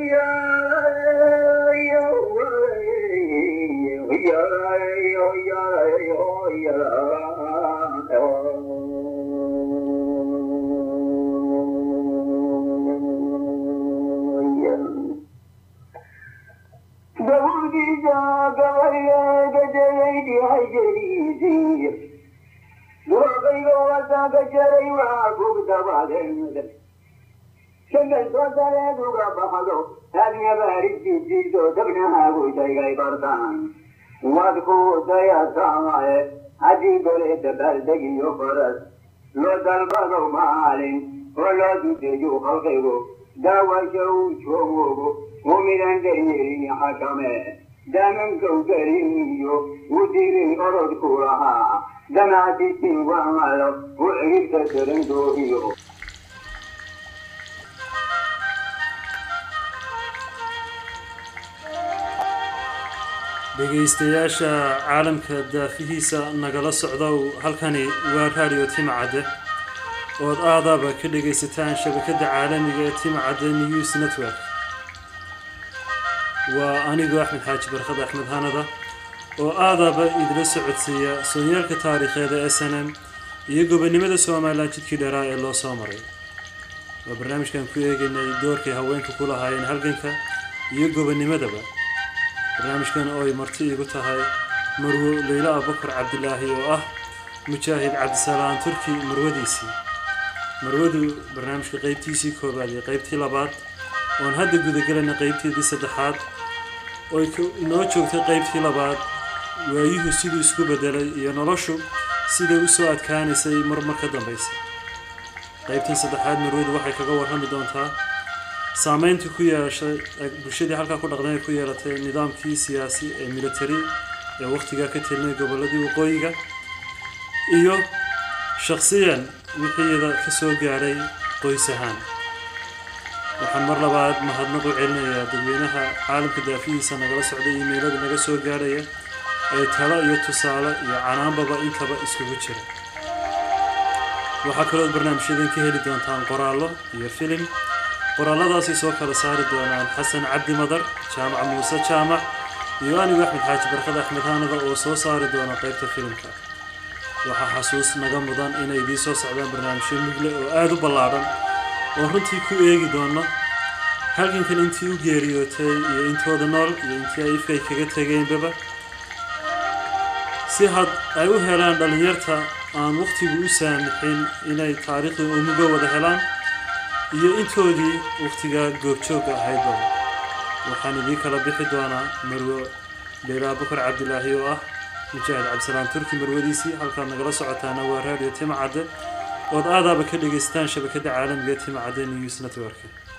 wadku dayasamaye haddii goleeda baldegiyo faras loo dalbado maalin oo loo dudeeyo halkaygo daawasha uu joogogo mumidan daryeelin xakame damankow gariniyo u dirin orodku lahaa damaadisin wamalo u ciribta darandoohiyo dhegaystayaasha caalamka daafihiisa nagala socdow halkani waa raadiyo timcadde ood aadaaba ka dhegaysataan shabakadda caalamiga ee timcadde news network waa anigoo axmed xaaji barkad axmed hanada oo aadaaba idila socodsiiya soonyaalka taariikheeda s n m iyo gobonimada somalilan jidkii dheeraa ee loo soo maray waa barnaamijkan ku eegaynay doorkay haweenka ku lahaayeen halganka iyo gobonimadaba barnaamijkan oo ay marti igu tahay marwo leyla abubakar cabdilaahi oo ah mujaahid cabdisalaam turki marwadiisii marwadu barnaamijka qeybtiisii koobaad iyo qeybtii labaad oon hadda gudagelayna qeybteedii saddexaad ooy inoo joogtay qeybtii labaad waayuhu siduu isku bedelay iyo noloshu siday u soo adkaanaysay marmar ka dambaysa qeybtan saddexaad marwadu waxay kaga warrami doontaa saameyntii ku yeeshay bulshadii halkaa ku dhaqdan ay ku yeelatay nidaamkii siyaasi ee military ee wakhtigaa ka telinay gobolladii waqooyiga iyo shakhsiyan wixiyada ka soo gaadhay qoys ahaan waxaan mar labaad mahadnaq u celinayaa dadweynaha caalamka daafihiisa nagala socday iimeylada naga soo gaadhaya ee talo iyo tusaale iyo canaanbaba intaba iskugu jira waxaa kalood barnaamijyadan ka heli doontaan qoraallo iyo filim qoraaladaasay soo kala saari doonaan xasan cabdi madar jaamac muuse jaamac iyo anigu axmed xaaji barkad axmed haanada oo soo saari doona qaybta filimka waxaa xasuus naga mudan inay idiin soo socdaan barnaamijyo mugle oo aada u ballaadhan oo runtii ku eegi doono halgankan intii u geeriyootay iyo intooda nool iyo intii ay ifkay kaga tegeenbaba si had ay u helaan dhallinyarta aan wakhtigu u saamixin inay taariikhda umuga wada helaan iyo intoodii wakhtigaa goobjoogga ahaydba waxaan idiin kala bixi doonaa marwo leyla abukar cabdilaahi oo ah mujaahid cabdisalaam turki marwadiisii halkaad nagala socotaana waa raadiyo timcadde ood aadaaba ka dhagaystaan shabakadda caalamiga timcadde news network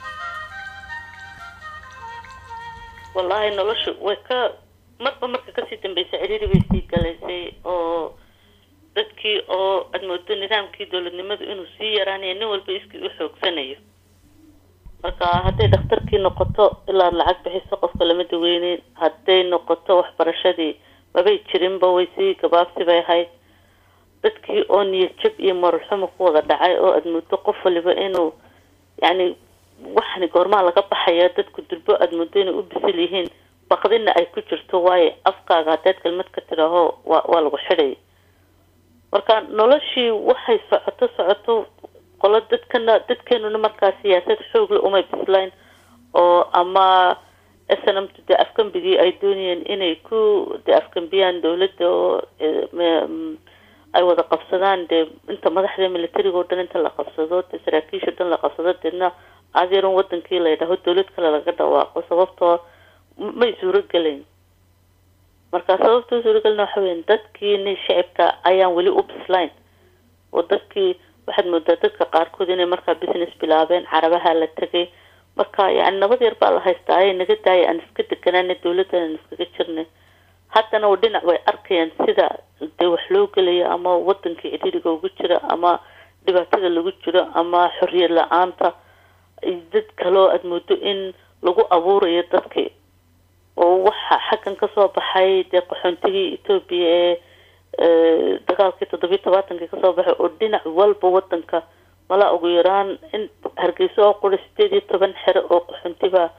wallaahi noloshu way ka marba marka kasii dambeysay ciriiri bay sii galaysay oo dadkii oo aada moodo nidaamkii dowladnimadu inuu sii yaraanayo nin walba iskii u xoogsanayo marka hadday dhakhtarkii noqoto ilaa lacag bixiso qofka lama daweyneyn hadday noqoto waxbarashadii mabay jirinba way sii gabaabsi bay ahayd dadkii oo niyad jab iyo moral-xumo ku wada dhacay oo aada moodo qof waliba inuu yacni waxani goormaa laga baxaya dadku durbo aada moodo inay u bisil yihiin baqdina ay ku jirto waayo afkaaga haddaad kelmad ka tidhaaho waa waa lagu xidhay marka noloshii waxay socoto socoto qolo dadkana dadkeenuna markaa siyaasad xoogle umay bislayn oo ama snmt dee afgambigii ay doonayeen inay ku dee afgambiyaan dowladda oo ay wada qabsadaan dee inta madaxda militariga o dhan inta la qabsado dee saraakiisha o dhan la qabsado deedna adeeran wadankii la yidhaaho dowlad kale laga dhawaaqo sababtoo may suurogelayn marka sababta suurogelina waxa weya dadkiini shicibka ayaan weli u bislayn oo dadkii waxaad moodaa dadka qaarkood inay markaa business bilaabeen carabaha la tegay marka yani nabad yar baa la haystaa ay naga daaya aan iska deganaana dowladdan aan iskaga jirnay haddana u dhinac way arkayaan sida dee wax loo gelayo ama wadankii cidhiiriga ugu jira ama dhibaatada lagu jiro ama xorriyad la-aanta dad kaloo aada moodo in lagu abuurayo dadkii oo waxa xaggan kasoo baxay dee qaxoontigii etoobiya ee dagaalkii toddobiyi tobaatankii kasoo baxay oo dhinac walba wadanka mala ugu yaraan in hargeysa oo qura sideed iyo toban xero oo qaxoontiba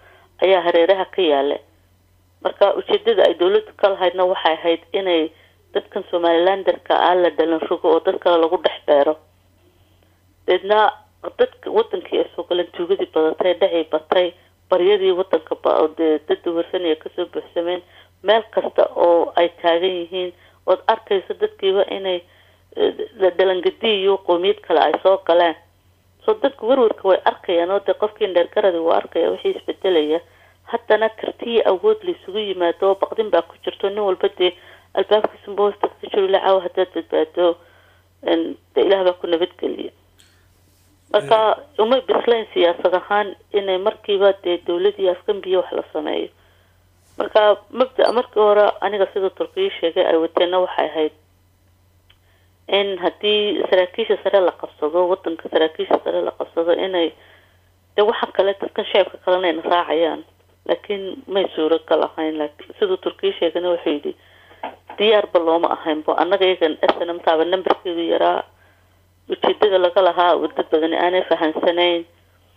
ayaa hareeraha ka yaala marka ujeedada ay dowladdu ka lahaydna waxay ahayd inay dadkan somalilanderka ah la dhalan rogo oo dad kale lagu dhex beero deedna dadka wadankii ay soo galeen tuugadii badatay dhacii batay baryadii wadanka dee dad dawarsanaya kasoo buuxsameen meel kasta oo ay taagan yihiin ood arkayso dadkiiba inay dhalangadi iyo qoomiyad kale ay soo galeen soo dadku warwarka way arkayaan oo dee qofkii dheergaradi waa arkaya wixii isbedelaya haddana kartiyi awood laysugu yimaado oo baqdin baa ku jirto nin walba dee albaabkiisunba hoosta ka jiro lacaaw haddaad badbaado de ilaah baa ku nabadgeliya marka umay bislayn siyaasad ahaan inay markiiba dee dowladii afgambiya wax la sameeyo marka mabda markii hore aniga sida turkiya sheegay ay wateenna waxay ahayd in haddii saraakiisha sare la qabsado wadanka saraakiisha sare la qabsado inay de waxa kale dadkan shacabka kalena ayna raacayaan laakiin may suuragal ahayn siduu turkiya sheegana wuxuu yidhi diyaarba looma ahaynbo annaga iyagan snmtaaba numberkeedu yaraa ujeedada laga lahaa dad badani aanay fahansanayn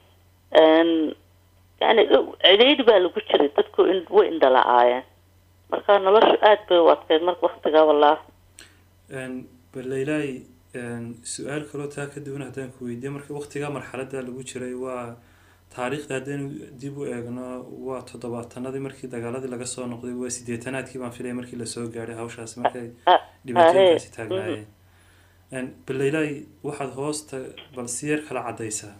yani cidhiidhi baa lagu jiray dadku way indhala-aayeen marka noloshu aada bay u adkeyd marka waktigaa wallah baleylaay su-aal kaloo taa ka duwan haddaan ku weydiiye marka waktigaa marxalada lagu jiray waa taariikhda haddaynu dib u eegno waa toddobaatanadii markii dagaaladii laga soo noqday waa sideetanaadkii baan filaya markii lasoo gaadhay hawshaas markay dhibaatooyinkaasi taagnaayeen baleylaay waxaad hoosta bal si yar kala caddaysaa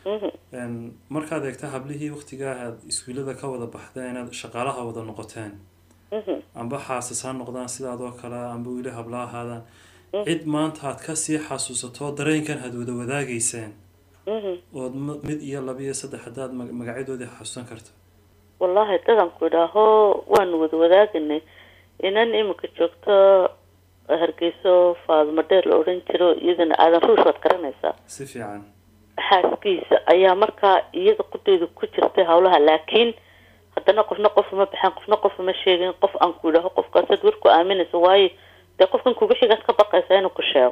markaad eegta hablihii waktigaa aad iswiilada ka wada baxdeen inaad shaqaalaha wada noqoteen amba xaasas ha noqdaan sidaadoo kale amba weli habla ahaadaan cid maanta aad kasii xasuusato dareenkan had wada wadaagayseen ood mid iyo laba iyo saddex haddaad magacyadoodii xasuusan karto wallahi dadan ku idhaaho waanu wada wadaaganay inan imika joogto hargeyso faadmo dheer la odhan jiro iyadana aadan ruush waad garanaysaa si fiican xaaskiisa ayaa markaa iyada qudeedu ku jirtay hawlaha laakiin haddana qofna qof uma baxaan qofna qof uma sheegin qof aan ku idhaaho qofkaasaad war ku aaminaysa waayo dee qofkan kuga xigaad ka baqaysa inuu ku sheego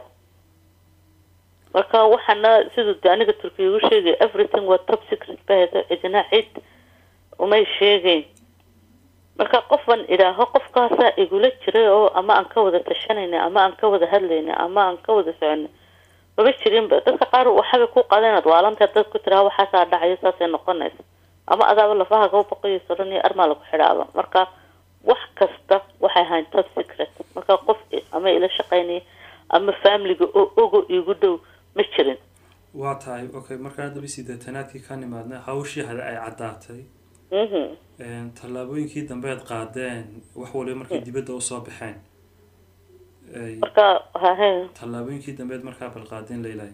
marka waxaana siduu de aniga turkiya ugu sheegay everything waa top secret baheda cidina cid umay sheegeyn marka qofan idhaaho qofkaasaa igula jiray oo ama aan ka wada tashanayna ama aan ka wada hadlayna ama aan ka wada soconay maba jirinba dadka qaar waxabay ku qaada inaad waalantahay dad ku tiraa waxaasaa dhacayo saasay noqonaysa ama adaaba lafaha kaba baqayo soran iyo armaa lagu xidhaaba marka wax kasta waxay ahayn top secret marka qof ama ila shaqaynaya ama familiga oo ogo igu dhow ma jirin waa tahay okay markaan daba sideetanaadkii ka nimaadna hawshii hade ay caddaatay tallaabooyinkii dambeed qaadeen wax waliba markay dibadda usoo baxeen marka hahe tallaabooyinkii dambeed markaa bal qaadeen laylahay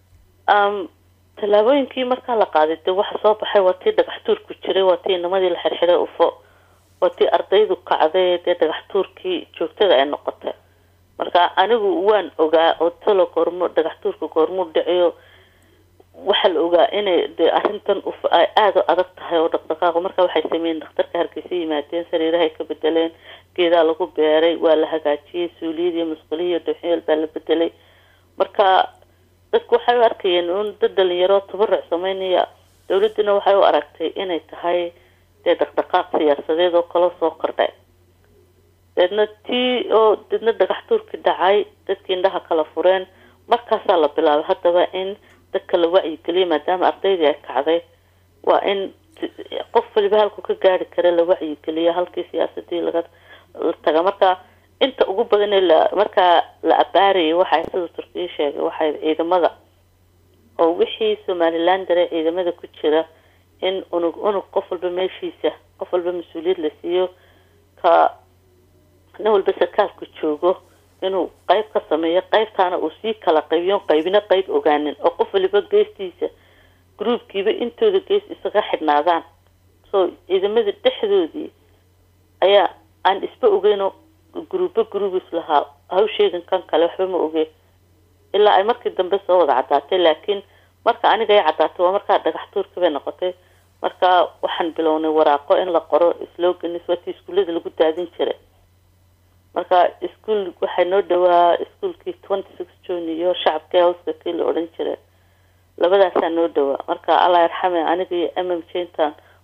tallaabooyinkii markaa la qaaday dee waxa soo baxay waa tii dhagax tuurku jiray waa tii inamadii la xirxiray ufo waa tii ardaydu kacday dee dhagax tuurkii joogtada ay noqotay marka anigu waan ogaa oo talo goormo dhagax tuurka goormuu dhaciyo waxaa la ogaa inay dee arrintan uf ay aada u adag tahay oo dhaqdhaqaaqo marka waxay sameeyeen dhakhtarka hargeysa yimaadeen sariirahay ka bedeleen geedaa lagu beeray waa la hagaajiyey suuliyadii musqulihiiyo dhowxyeel baa la bedelay marka dadku waxay u arkayeen un dad dhalinyaro tabaruc sameynaya dowladduna waxay u aragtay inay tahay dee dhaqdhaqaaq siyaasadeed oo kala soo kordhay deedna tii oo deedna dhagax tuurkii dhacay dadkii indhaha kala fureen markaasaa la bilaabay haddaba in dadka la wacyigeliya maadaama ardaydii ay kacday waa in qof waliba halku ka gaari kara la wacyigeliya halkii siyaasadii laga la taga marka inta ugu badan ee la markaa la abaarayay waxay sida turkiya sheegay waxay ciidamada oo wixii somalilandare ciidamada ku jira in unug unug qof walba meeshiisa qof walba mas-uuliyad la siiyo ka nin walba sarkaalku joogo inuu qayb ka sameeyo qaybtaana uu sii kala qaybiyo qaybina qayb ogaanin oo qof waliba geestiisa groupkiiba intooda gees isaga xidhnaadaan so ciidamada dhexdoodii ayaa aan isba ogeynoo gruubo groupis lahaa hawsheegan kan kale waxba ma ogeen ilaa ay markii dambe soo wada caddaatay laakiin marka aniga ay caddaatay waa markaa dhagax tuurka bay noqotay marka waxaan bilownay waraaqo in la qoro sloganis waa tii iskuullada lagu daadin jiray marka ischool waxay noo dhawaa ischoolkii twenty six june iyo shacabka howska kii la odhan jiray labadaasaa noo dhawaa marka allah yarxame aniga iyo m m jintan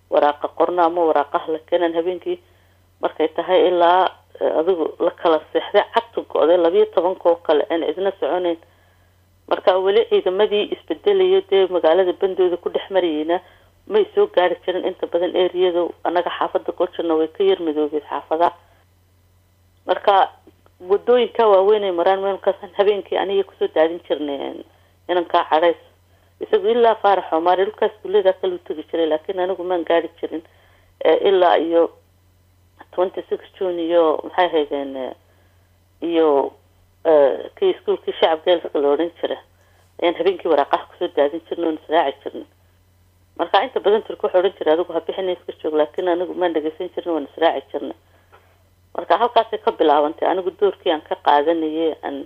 waraaqa qorno ama waraaqaha la keenan habeenkii markay tahay ilaa adigu la kala seexday cagta go-day labiyo tobanka oo kale aan cidna soconeyn marka weli ciidamadii isbedelayo dee magaalada bandooda ku dhex marayeyna may soo gaari jirin inta badan eriyada anaga xaafada goljirna way ka yar midoobeed xaafadaha marka wadooyinka waaweynay maraan meelkaasaan habeenkii aniga kusoo daadin jirnay inankaa cadhays isagu ilaa faarax omaari dhulkaas guleeda kale u tegi jiray laakiin anigu maan gaari jirin ilaa iyo twenty six june iyo maxay haydeen iyo kii iskuolkii shacab geelska la odhan jira ayaan habeenkii waraaqaha kusoo daadin jirnay oon israaci jirnay marka inta badan turka waxaa odhan jiray adigu habixina iska joog laakiin anigu maan dhageysan jirin waan israaci jirnay marka halkaasay ka bilaabantay anigu doorkii aan ka qaadanayay aan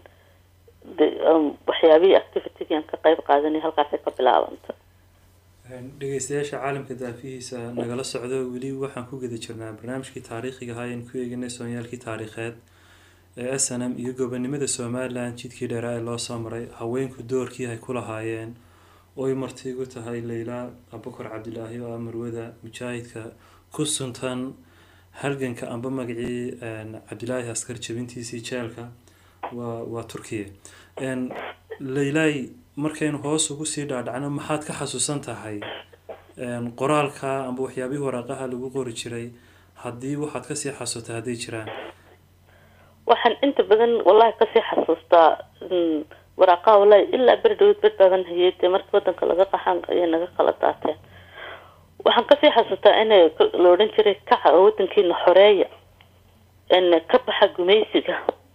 waxyaabihii activitygii aan ka qeyb qaadanayay halkaasay ka bilaabantay dhegeystayaasha caalamka daafihiisa nagala socdo weli waxaan ku guda jirnaa barnaamijkii taariikhiga ahaa ayaan ku eeganay soonyaalkii taariikheed ee s n m iyo gobonimada somalilan jidkii dheeraa ee loo soo maray haweenku doorkii ay ku lahaayeen oy martiigu tahay leyla abukar cabdilaahi oo ah marwada mujaahidka ku suntan halganka amba magacii cabdilaahi askar jabintiisii jeelka waa waa turkiya leylay markaynu hoos ugu sii dhaadhacno maxaad ka xasuusan tahay qoraalka amba waxyaabihii waraaqaha lagu qori jiray haddii waxaad kasii xasuustay hadday jiraan waxaan inta badan wallahi kasii xasuustaa waraaqaha wallahi ilaa beri dhaweyd bed baaban hayay dee markii wadanka laga qaxan ayay naga kala daateen waxaan kasii xasuustaa in la odhan jiray kaca oo wadankiina xoreeya ka baxa gumaysiga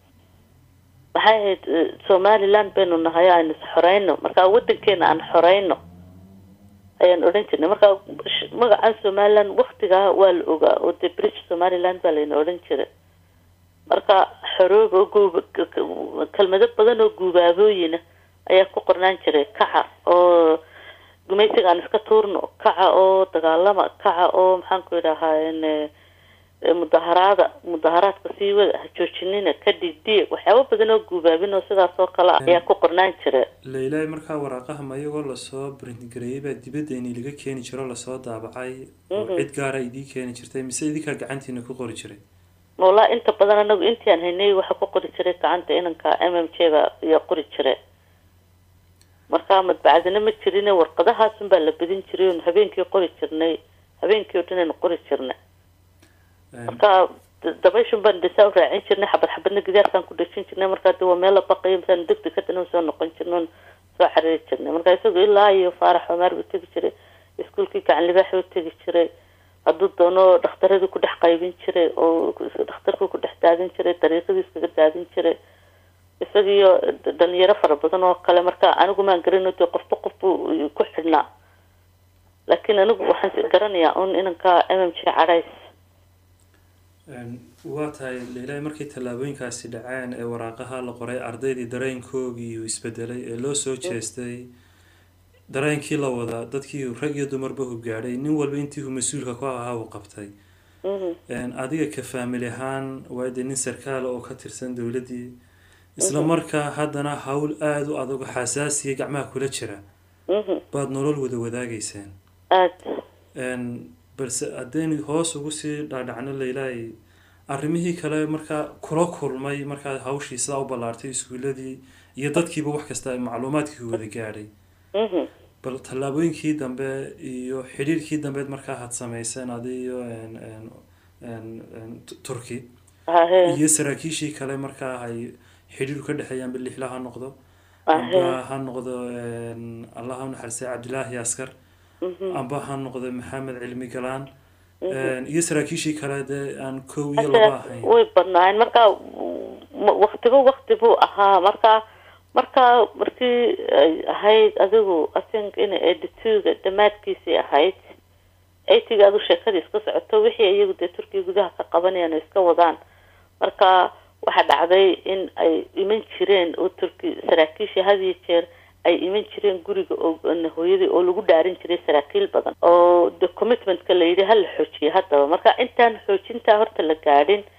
maxay ahayd somaliland baynu nahay aynu is xoreyno marka wadankeena aan xoreyno ayaan odhan jirnay marka magacan somaliland waktigaa waa la ogaa oo dee british somaliland baa layna odhan jiray marka xoroob oo guub kelmado badan oo guubaabooyina ayaa ku qornaan jiray kaca oo gumaysiga aan iska tuurno kaca oo dagaalama kaca oo maxaan ku idhahaa mudaharaada mudaharaadka sii wada ha joojinina ka dhigdiye waxyaaba badan oo guubaabin oo sidaas oo kale ayaa ku qornaan jira leylay markaa waraaqaha ma iyagoo lasoo brintgareeyay baa dibadda ini laga keeni jiro lasoo daabacay oo cid gaara idii keeni jirtay mise idinkaa gacantiina ku qori jiray wallahi inta badan anagu intii aan haynay waxaa ku qori jiray gacanta inanka m m j ba ayaa qori jiray marka madbacadina ma jirin warqadahaasun baa la badin jiray oon habeenkii qori jirnay habeenkii oo dhan aynu qori jirnay marka dabayshun baan desaa u raacin jirnay xabad xabadna gidaarkaan ku dhejin jirnay markaa de waa meel la baqayo masaan degdeg kadana soo noqon jirnay oon soo xariiri jirnay marka isagu ilaa iyo faarax omaar buu tegi jiray iskuolkii gacan libaaxi u tegi jiray hadduu doono dhakhtaradii ku dhex qaybin jiray oo dhakhtarkuu ku dhex daadin jiray dariiqadii iskaga daadin jiray isagiiyo dhalinyaro fara badan oo kale marka anigu maan garano dee qofba qof buu ku xidhnaa laakiin anigu waxaan garanayaa un inanka m m j cadhays waa tahay leilaahi markii tallaabooyinkaasi dhaceen ee waraaqaha la qoray ardaydii dareenkoogii uu isbedelay ee loo soo jeestay dareenkii la wadaa dadkii rag iyo dumarba hubgaadhay nin walba intii uu mas-uulka ku ahaa uu qabtay adiga ka faamili ahaan waa dee nin sarkaala oo ka tirsan dowladdii isla markaa haddana hawl aada u adag xasaasiya gacmaha kula jira baad nolol wada wadaagaysaan balse haddaynu hoos ugu sii dhaadhacno leilaahi arrimihii kale markaa kula kulmay markaa hawshii sidaa u ballaartay iskuuladii iyo dadkiiba wax kasta macluumaadkii wada gaadhay bal tallaabooyinkii dambe iyo xidhiirkii dambeed markaa had samayseen adi iyo turki iyo saraakiishii kale markaa ay xidhiir ka dhexeeyaan bilixla ha noqdo amba ha noqdo allah ha naxariistay cabdilaahi askar amba ha noqdo maxamed cilmi galaan iyo saraakiishii kale dee aan kow iyo laba ahayn way badnaayeen marka waktiba wakti buu ahaa marka marka markii ay ahayd adigu i think inay eighty two-ga dhammaadkiisii ahayd eightyga adu sheekadii iska socoto wixii iyagu dee turkiya gudaha ka qabanayaan oo iska wadaan marka waxaa dhacday in ay iman jireen oo turki saraakiishii had iyo jeer ay iman jireen guriga oo hooyadii oo lagu dhaarin jiray saraakiil badan oo de commitmentka la yidhi hala xoojiye haddaba marka intaan xoojintaa horta la gaadhin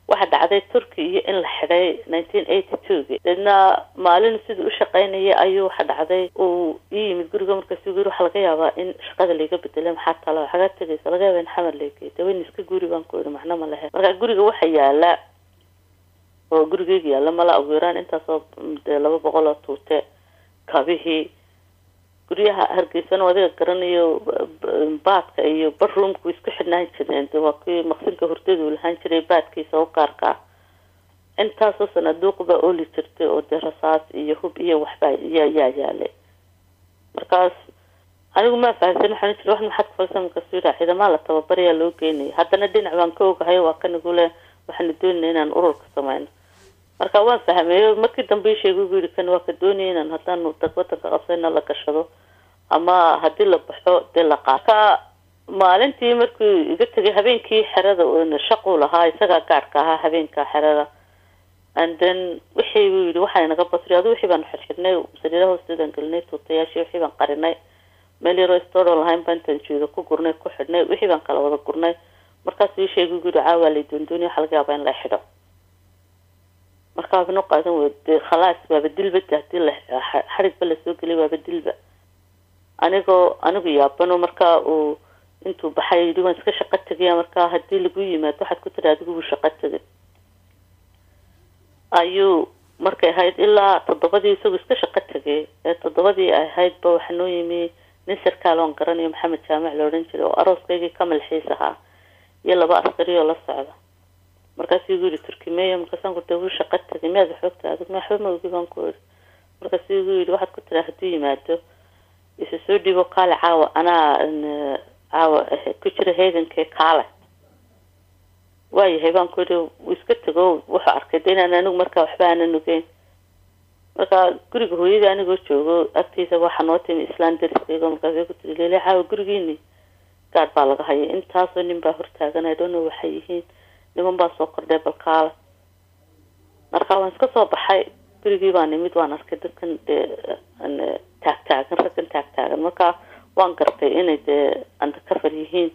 waxa dhacday turki iyo in la xidhay nineteen eighty two-gi deedna maalin siduu u shaqaynayay ayuu waxa dhacday uu ii yimid guriga markaasuu yiri waxaa laga yaabaa in shaqada layga bedelay maxaa talo xagaa tegaysa laga yaaba in xamar laygey daweyn iska guri baan ku yidhi macno ma lehe marka guriga waxa yaala oo gurigeyga yaalla mala ugu yaraan intaasoo dee laba boqol oo tuute kabihii guryaha hargeysana adiga garanayo baadka iyo barroomku isku xidhnaan jireen de waa kii maqsinka hurdadu lahaan jiray baadkiisa u gaarka ah intaasoo sanaduuq baa ooli jirtay oo dee rasaas iyo hub iyo waxbaa yaa yaa yaalay markaas anigu maa fahamsan waxaan jira wax maxaad kufalsan markaasu yidhaa ciidamaa la tababarayaa loo geynaya haddana dhinac baan ka ogahay waa kanigu le waxaanu doonayna inaan ururka sameyno marka waan fahmeeyo markii dambe sheegay ugu yidhi kan waa ka doonaya inaan haddaanu dag wadanka qabsayna la gashado ama haddii la baxo dee la qaa ka maalintii markuu iga tegay habeenkii xerada shaquu lahaa isagaa gaadhka ahaa habeenka xerada and then wixii buu yidhi waxaa inaga basri adu wixii baanu xirxidhnay sariiraha hoosteedaan gelinay tuutayaashii wixii baan qarinay meel yaroo storo lahayn baa intaan jeedo ku gurnay ku xidhnay wixii baan kala wada gurnay markaasuu ii sheegay ugu yidhi caawaa lay doondooniya waxa laga yaabaa in la xidho markaa bino qaadan wey dee khalaas waaba dilba de hadii la xadhigba lasoo gelay waaba dilba anigoo anigu yaabano markaa uu intuu baxay yidhi waan iska shaqo tegaya markaa hadii lagu yimaado waxaad ku tiri adigu buu shaqo tegay ayuu markay ahayd ilaa toddobadii isagu iska shaqo tegay ee toddobadii ay ahaydba waxaa noo yimi nin sarkaal oon garanayo maxamed jaamac la odhan jiray oo arooskaygii ka malxiis ahaa iyo laba askari oo la socda markaasuu igu yihi turkimeya markaasaan ku wuu shaqo tegay miyaad waxoogta adig ma waxba ma ogi baan ku iri markaasuu igu yidhi waxaad ku tiraa hadduu yimaado isa soo dhiibo kaale caawa anaa caawa ku jira heegankee kaale waayahay baan ku yidhi wuu iska tego wuxuu arkay de inaan anigu markaa waxba aanan ogeyn marka guriga hooyadii anigoo joogo agtiisa waxaa noo timi islaan dariskaygo markaasay ku tiri leele caawa gurigiini gaadh baa laga hayay intaasoo nin baa hortaagan i don't know waxay yihiin niman baa soo kordhay balkaala marka waan iska soo baxay gurigii baan imid waan arkay dadkan dee taagtaagan raggan taagtaagan marka waan gartay inay dee undercover yihiin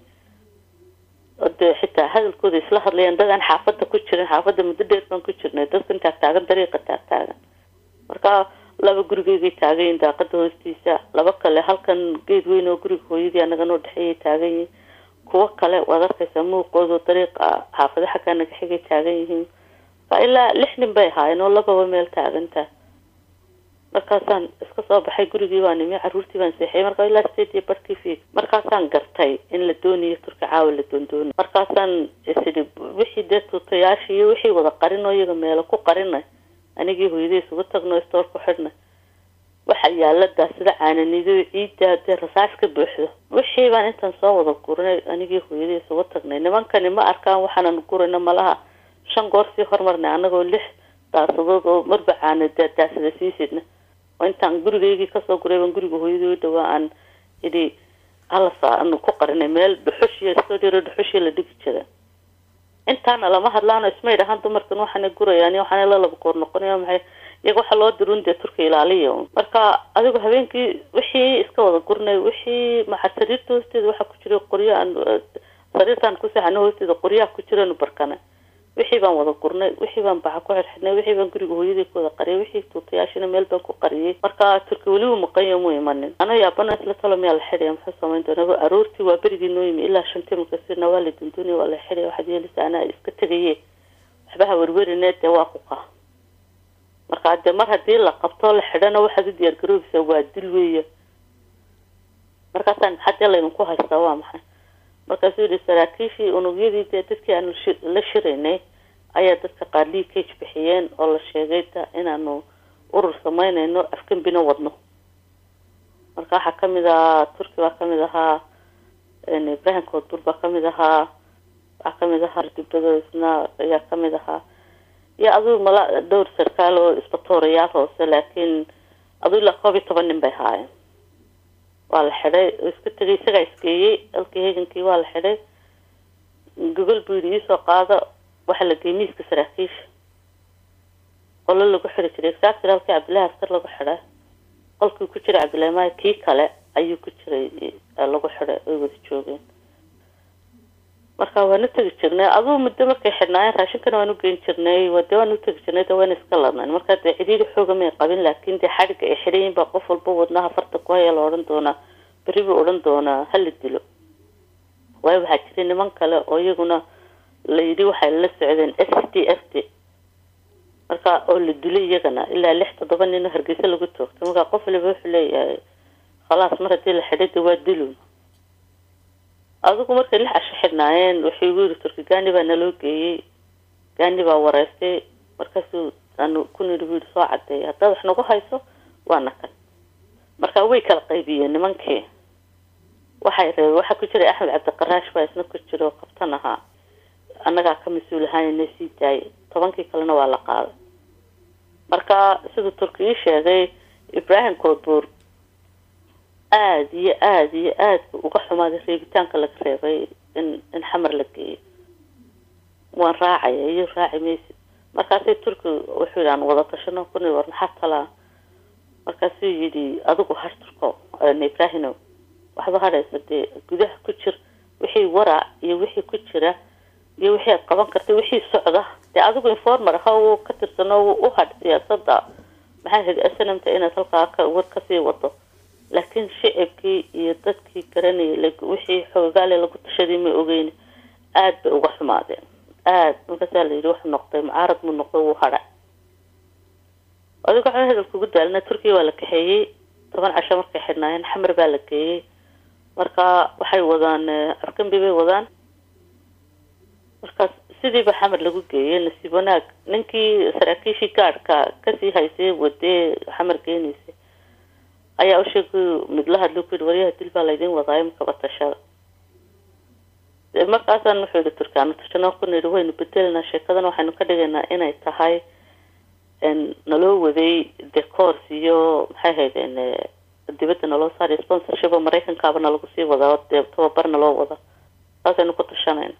oo dee xitaa hadalkooda isla hadlayaan dad aan xaafadda ku jirin xaafadda muddo dheer baan ku jirnay dadkan taagtaagan dariiqa taagtaagan marka laba gurigeygay taagayiin daaqada hoostiisa laba kale halkan geed weyn oo guriga hooyadii anaga noo dhexeeyay taagan yihiin kuwo kale waad arkaysaa muuqooda dariiqa xaafado xaggaa naga xigay taagan yihiin marka ilaa lix nin bay ahaayeen oo lababa meel taaganta markaasaan iska soo baxay gurigii baan nimi caruurtii baan seexiyay markaa ilaa sideed iyo barkii fiig markaasaan gartay in la doonayo turka caawa la doondoonayo markaasaan isidhi wixii dee tuutayaashii iyo wixii wada qarinoo iyaga meelo ku qarinay anigii hooyadii isugu tagno stoor ku xidhnay waxa yaaladaa sida caananido ciidda dee rasaas ka buuxdo wixii baan intaan soo wada gurnay anigii hooyadii isugu tagnay nimankani ma arkaan waxaanan gurayno malaha shan goor sii hormarnay anagoo lix daasadood oo marba caana daasada sii sidna oo intaan gurigeygii kasoo guray baan guriga hooyadii u dhawaa aan idhi halasa anu ku qarinay meel dhuxushiyo stodiro dhuxushii la dhigi jira intaana lama hadlaano ismay dhahaan dumarkan waxaana gurayaan waxaana la laba goor noqonaya maxay iyaga waxaa loo dirun dee turka ilaaliya marka adigu habeenkii wixii iska wada gurnay wixii maxa sariirta hoosteeda waxaa ku jira qoryo aan sariirtaan ku seexano hoosteeda qoryaha ku jiranu barkanay wixii baan wada gurnay wixii baan baxa ku xirxidhnay wixii baan guriga hooyadii ku wada qariyay wixii tuutayaashina meel baan ku qariyay marka turki weliba maqanya mu imanin anoo yaabana isla talo miyaa la xidhaya muxuu samayn doonaa aroortii waa berigii noo yimi ilaa shantii markaasina waa la dunduunaya waa la xidhaya waxaad yeelisa anaa iska tegaye waxba ha werwerine dee waa ku qaa marka dee mar haddii la qabto la xidhana waxaad u diyaar garoobaysaa waa dil weeye markaasaan maxaa dee laydinku haystaa waa maxay markaasuu yihi saraakiishii unugyadii dee dadkii aanu la shiraynay ayaa dadka qaar leakage bixiyeen oo la sheegay da inaanu urur sameynayno afgembina wadno marka waxaa kamid ahaa turki baa kamid ahaa ibrahim koodbur baa kamid ahaa waxaa kamid ahaa dibado isna ayaa kamid ahaa iyo aduu mala dhowr sarkaal oo isbatoorayaal hoose laakiin aduu ilaa koob iyo toban nin bay haayeen waa la xidhay oo iska tegay isagaa isgeeyey dalkii heegankii waa la xidhay gogol buu yidhi iisoo qaado waxaa la geeyey miiska saraakiisha qolo lagu xidhi jiray exactly halkii cabdillahi askar lagu xidhay qolkii ku jiray cabdillahi maayo kii kale ayuu ku jiray lagu xidhay oy wada joogeen marka waanu tegi jirnay aduu muddo markay xidhnaayeen raashinkana waan u geyn jirnay wade waan u tegi jirnay de waan iska ladnayn marka dee cidhiiri xooga may qabin laakiin dee xadhigga ay xidhayin baa qof walba wadnaha farta ku haya la odhan doonaa berri buu odhan doonaa hala dilo waayo waxaa jiray niman kale oo iyaguna la yidhi waxay la socdeen s d f d marka oo la dilay iyagana ilaa lix toddoba nin oo hargeysa lagu toogtay marka qof waliba wuxuu leeyahay khalaas mar haddii la xidhay de waa dilun adigu markay lix casho xidhnaayeen wuxuu igu yiri turki gaani baa naloo geeyey gaani baa wareystay markaasuu aanu ku nidhi buu yidhi soo cadeeyay haddaad wax nagu hayso waana kan marka way kala qaybiyeen nimankii waxay reebeen waxaa ku jiray axmed cabdiqaraash baa isna ku jira oo kabtan ahaa annagaa ka mas-uul ahaanina sii daayay tobankii kalena waa la qaaday marka siduu turki ii sheegay ibrahim koodbuur aada iyo aada iyo aada bu uga xumaaday reebitaanka laga reebay in in xamar la geeyo waan raacaya iyo raaci maysid markaasay turki wuxuu yidhi aan wada tashano kuni war maxaa talaa markaasuu yidhi adigu har turko ibrahimow waxba hadhaysa dee gudaha ku jir wixii waraac iyo wixii ku jira iyo wixii aad qaban kartay wixii socda dee adigu informer ha uu ka tirsano u hadh siyaasada maxay ahayd snmta inaad halkaa ka war kasii wado laakiin shicibkii iyo dadkii garanayay wixii xoogaale lagu tashaday ma ogeyn aada bay uga xumaadeen aada markaasaa la yidhi wuxuu noqday mucaarad mu noqday wuu hadhay adiga waxaa hadalka ugu daalina turkiya waa la kaxeeyey toban casho markay xidhnaayeen xamar baa la geeyey marka waxay wadaan afkambi bay wadaan markaas sidiiba xamar lagu geeyey nasiib wanaag ninkii saraakiishii gaadhka kasii haysay wadee xamar geenaysay ayaa u sheegay midla hadluu ku yihi waryaha dil baa laydin wadaayo makaba tashada markaasaan wuxuu yihi turkaano tashano ku nidhi waynu bedelnaa sheekadan waxaynu ka dhigaynaa inay tahay naloo waday decors iyo maxay ahayd dibadda naloo saariyo sponsorship oo maraykankaaba nalagu sii wadaa dee tababar naloo wada saasaynu ku tashanayna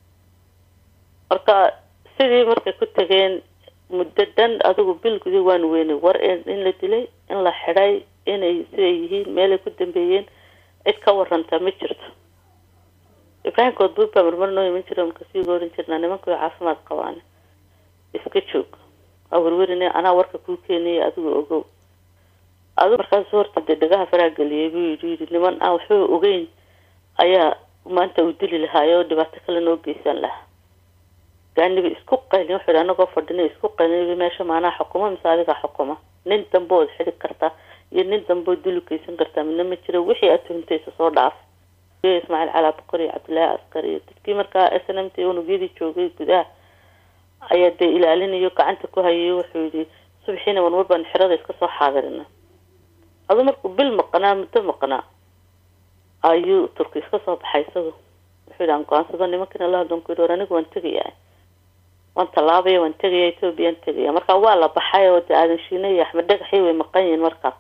marka sidii markay ku tageen muddo dhan adigu bil gudi waanu weynay war in la dilay in la xidhay inay siday yihiin meelay ku dambeeyeen cid ka waranta ma jirto ibraahim koodbuur baa marmar noo iman jira markasii goorin jirnaa nimanku way caafimaad qabaan iska joog waa werwerine anaa warka kuu keenaya adigu ogow adigu markaasu horta dee dhagaha faraa geliyay buu yidhi yidhi niman aan waxba ogeyn ayaa maanta uu dili lahaayo oo dhibaato kale noo geysan lahaa gaaniba isku qaylin wuxuu yidhi anagoo fadhina isku qaylin meesha maanaa xukuma mise adigaa xukuma nin dambe ood xidhi kartaa iyo nin dambe oo dili geysan kartaa midna ma jiro wixii aad tuhintaysa soo dhaaf ismaaciil calaa boqor iyo cabdillaahi askar iyo dadkii markaa s n m t unugyadii joogay gudaha ayaa dee ilaalinayo gacanta ku hayayo wuxuu yidhi subaxiina marmar baan xirada iska soo xaadirina adu markuu bil maqnaa muddo maqnaa ayuu turki iska soo baxay isagu wuxuu yidhi aan go-aansado nimankina la hadlan ku yidhi war anigu waan tegaya waan tallaabaya waan tegaya ethoobiyan tegaya marka waa la baxay oo dee aadan shiina iyo axmed dhagaxii way maqan yihiin markaas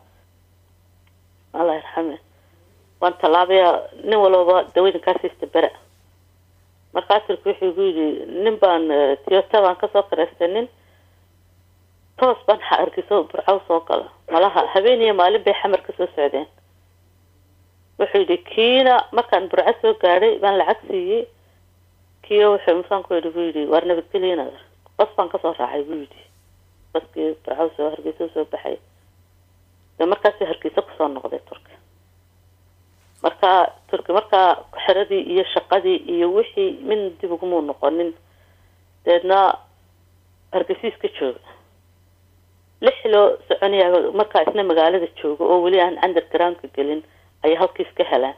allah yarxame waan tallaabaya nin walbaba dawadinkaas istabera markaa turki wuxuu igu yidhi nin baan tiyota baan kasoo kareystay nin toos baan arkiso burcaw soo gala malaha habeen iyo maalin bay xamar kasoo socdeen wuxuu yidhi kiina markaan burco soo gaadhay baan lacag siiyey kiyo wuxuu musaanku yidhi buu yidhi waar nabadgelya inaad bas baan kasoo raacay buu yidhi baskii burcaw soo hargeysa soo baxay de markaasuu hargeysa kusoo noqday turki marka turki markaa xiradii iyo shaqadii iyo wixii min dib ugumuu noqonin deedna hargeysiis ka jooga lix loo soconaya markaa isna magaalada jooga oo weli aan undergroundka gelin ayay halkiis ka helaan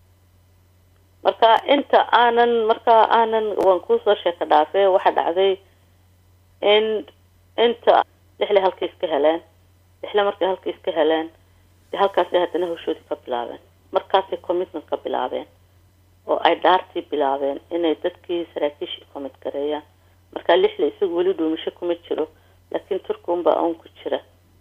marka inta aanan markaa aanan waan kuusoo sheeka dhaafee waxaa dhacday in inta lixle halkiis ka heleen lixle markay halkiis ka heleen de halkaasay haddana hawshoodii ka bilaabeen markaasay commitment ka bilaabeen oo ay dhaartii bilaabeen inay dadkii saraakiishii commit gareeyaan markaa lixle isagu weli dhuumasho kuma jiro laakiin turki unbaa un ku jira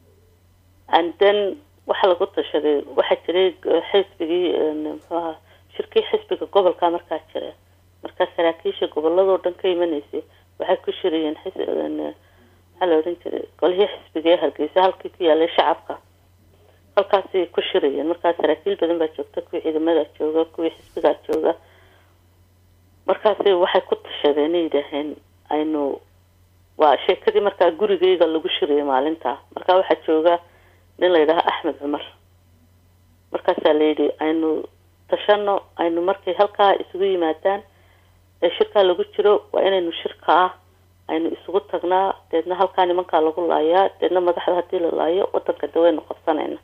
and then waxaa lagu tashaday waxaa jiray xisbigii mxuaha shirkii xisbiga gobolka markaa jira markaa saraakiisha goboladoo dhan ka imanaysay waxay ku shirayeen maxaa la odhan jiray golihii xisbiga ee hargeysa halkii ku yaalay shacabka halkaasay ku shirayeen markaa saraakiil badan baa joogta kuwii ciidamada jooga kuwii xisbigaa jooga markaasi waxay ku tashadeen ay yidhaaheen aynu waa sheekadii markaa gurigeyga lagu shiriyay maalintaa markaa waxaa jooga nin la yidhaaha axmed cumar markaasaa layidhi aynu tashano aynu markay halkaa isugu yimaadaan ee shirkaa lagu jiro waa inaynu shirkaa aynu isugu tagnaa deedna halkaa nimankaa lagu laayaa deedna madaxda haddii la laayo wadanka de waynu qabsanayna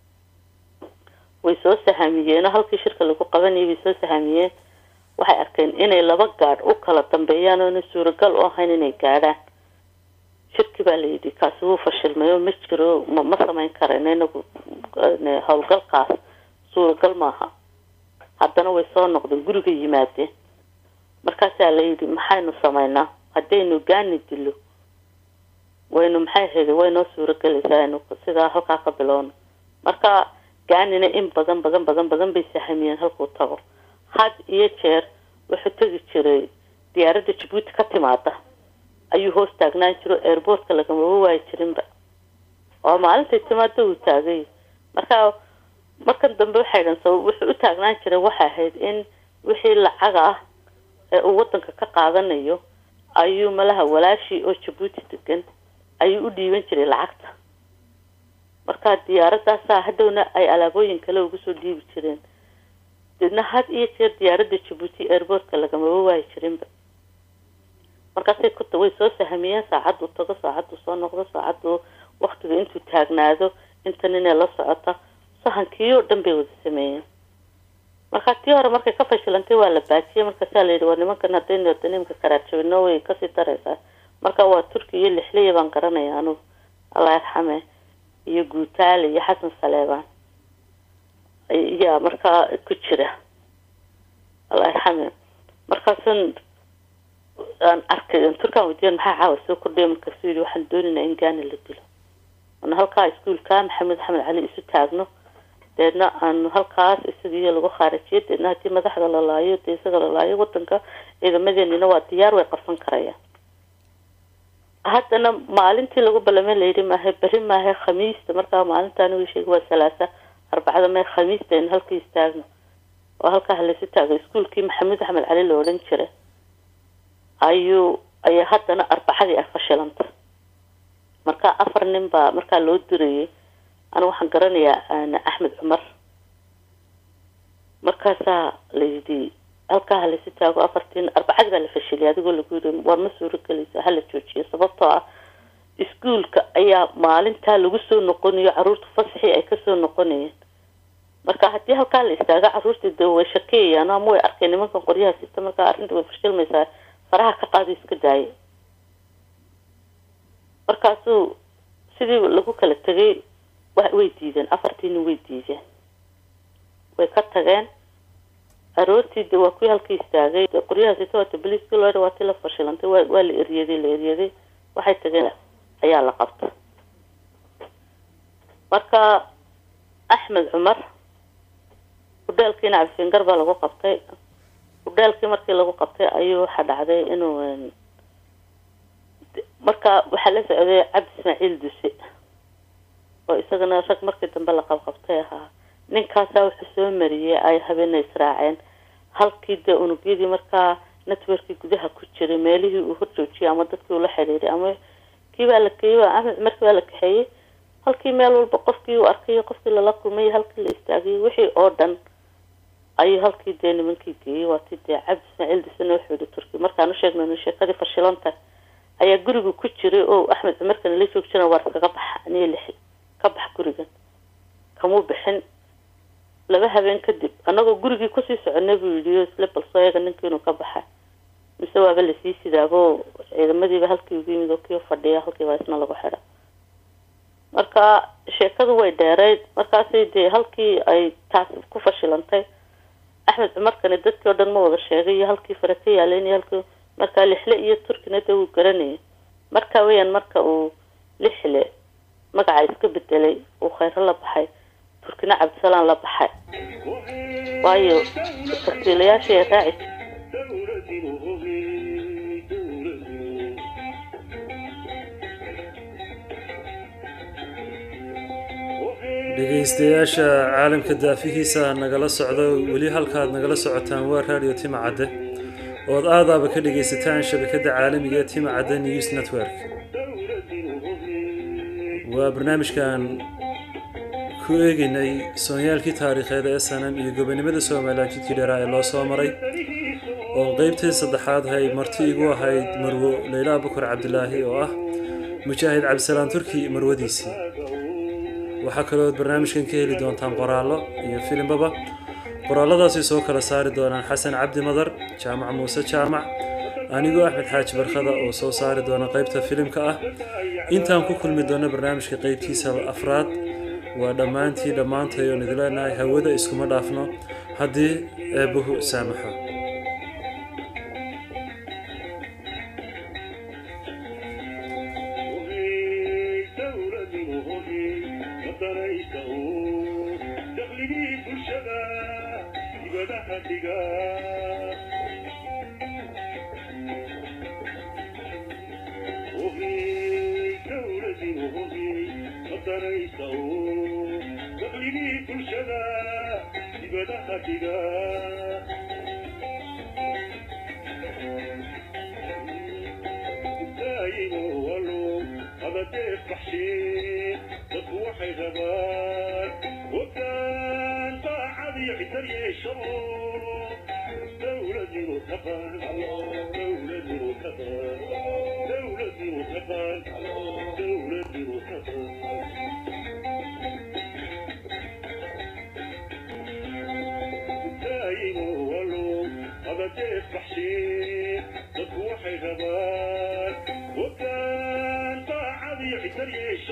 way soo sahamiyeenoo halkii shirka lagu qabanayay way soo sahamiyeen waxay arkeen inay laba gaadh u kala dambeeyaan oona suuragal u ahayn inay gaadhaan shirki baa layidhi kaasi wuu fashilmay oo ma jiro ma ma samayn karayno inagu howlgalkaas suuragal maaha haddana way soo noqdeen guriga yimaadeen markaasaa layidhi maxaynu samaynaa haddaynu gaani dilo waynu maxay hedi waynoo suuragelaysaa aynu sidaa halkaa ka bilowno marka gaanina in badan badan badan badan bay sahamiyeen halkuu tago had iyo jeer wuxuu tegi jiray diyaaradda jabuuti ka timaada ayuu hoos taagnaan jiro airboortka lagamaba waayi jirinba oo maalintay timaado uu taagay marka markan dambe waxay dhan sabab wuxuu u taagnaan jiray waxay ahayd in wixii lacaga ah ee uu wadanka ka qaadanayo ayuu malaha walaashii oo jabuuti degan ayuu u dhiiban jiray lacagta marka diyaaradaasaa hadhowna ay alaabooyin kale ugu soo dhiibi jireen deedna had iyo jeer diyaaradda jabuuti airboortka lagamaba waayi jirinba markaasay ku way soo sahamiyeen saacaddu tago saacaddu soo noqdo saacaddu waktiga intuu taagnaado intan inay la socota sahankii oo dhan bay wada sameeyeen marka tii hore markay ka fashilantay waa la baajiyey markaasaa layidhi waa nimankan haddaynu wada nimka karaajabino way kasii daraysaa marka waa turki iyo lixliya baan garanaya anugu allah yarxame iyo guutaale iyo xasan saleebaan ayaa markaa ku jira allah yarxame markaasan aan arkay turkaan wadiyan maxaa caawa soo kordhaya markaasuu yidhi waxaan doonaynaa in gaani la dilo ana halkaa iskuolka maxamed axmed cali isu taagno deedna aanu halkaas isagiiyo lagu khaarijiyo deedna haddii madaxda la laayo dee isaga la laayo wadanka ciidamadeenina waa diyaar way qabsan karayaan haddana maalintii lagu ballamay layidhi maahe beri maahe khamiista markaa maalintaani uu sheegay waa salaasa arbacada mee khamiista in halkii istaagno oo halkaa halaysu taago iskuolkii maxamed axmed cali la odhan jiray ayuu ayaa haddana arbacadii ay fashilanta marka afar nin baa markaa loo dirayay aniga waxaan garanayaa axmed cumar markaasaa layidhi halkaa halaysu taago afartiin arbacadii baa la fashiliyay adigoo lagu yiri war ma suuro gelaysa hala joojiyo sababtoo ah iskuolka ayaa maalintaa lagu soo noqonayo caruurta fasaxii ay kasoo noqonayeen marka haddii halkaa la istaago caruurta de way shakeyayaan ama way arkeen nimankan qoryaha sita markaa arrinta way fashilmaysaa faraha ka qaado iska daaya markaasuu sidii lagu kala tegay way diideen afartiina way diideen way ka tageen aroortii de waa kuwii halkii istaagay qoryahaasita waata boliiskii loo waa tii la fashilantay waa waa la eryaday la eryaday waxay tageen ayaa la qabta marka axmed cumar hudheelkiina cabdifingar baa lagu qabtay hudheelkii markii lagu qabtay ayuu waxaa dhacday inuu marka waxaa la socday cabdi ismaaciil duse oo isagana rag markii dambe la qabqabtay ahaa ninkaasaa wuxuu soo mariyey ay habeena israaceen halkii dee unugyadii markaa networkii gudaha ku jiray meelihii uu horjoojiyay ama dadkii ula xidhiiray ama kii baa la keeyey axmed cumarkii baa la kaxeeyey halkii meel walba qofkii uu arkay qofkii lala kulmay halkii la istaagayay wixii oo dhan ayuu halkii dee nimankii geeyey waatii dee cabdi ismaaciil disana wuxuu yihi turki markaan u sheegnayno sheekadii fashilanta ayaa guriga ku jiray oo axmed cumarkana la joog jiran waar iskaga baxa aniga lixi ka bax gurigan kamuu bixin laba habeen kadib anagoo gurigii kusii soconay buu yidhi isla balsoo eega ninkii inuu ka baxa mise waaba lasii sidaabo ciidamadiiba halkii ugu yimid oo kii fadhiya halkiiba isna lagu xidha marka sheekadu way dheereyd markaasi dee halkii ay taasi ku fashilantay axmed cumarkani dadkii oo dhan ma wada sheegay iyo halkii fare ka yaaleen iyo halkii markaa lixle iyo turkina dee wuu garanayay marka weyaan marka uu lixle magaca iska bedelay uu khayro la baxay turkina cabdisalaan la baxay waayo tartiilayaashii ay raaci dhegeystayaasha caalamka daafihiisa nagala socdo weli halkaad nagala socotaan waa raadiyo tima cadde ood aadaaba ka dhagaysataan shabakadda caalamiga ee timacadda news network waa barnaamijkan ku eegaynay soonyaalkii taariikheed ee sanam iyo gobonimada somalilan jidkii dheeraa ee loo soo maray oo qeybtii saddexaad hay marti igu ahayd marwo leyla abukar cabdilaahi oo ah mujaahid cabdisalaan turki marwadiisii waxaa kaloo barnaamijkan ka heli doontaan qoraallo iyo filimbaba qoraaladaasi soo kala saari doonaan xasan cabdi madar jaamac muuse jaamac anigoo axmed xaaji barkada oo soo saari doona qeybta filimka ah intaan ku kulmi doono barnaamijka qeybtiisa afraad waa dhammaantii dhammaantay oon idin leenahay hawada iskuma dhaafno haddii eebbuhu saamaxo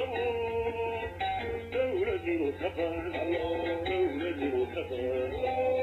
دولة